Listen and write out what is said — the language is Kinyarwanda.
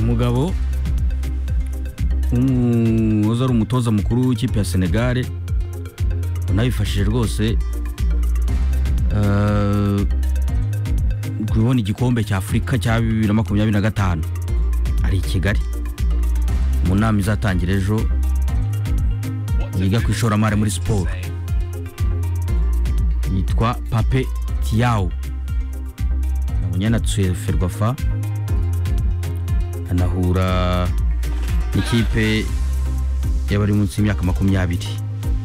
umugabo w'umuhoza ari umutoza mukuru w'ikipe ya senegare unabifashije rwose eh, kubona igikombe cya afurika cya bibiri na makumyabiri na gatanu ari i kigali mu nama izatangira ejo yiga ku ishoramari muri siporo yitwa pape tiyawu nabonye na tsuye ferwafa anahura n'ikipe y'abari munsi y'imyaka makumyabiri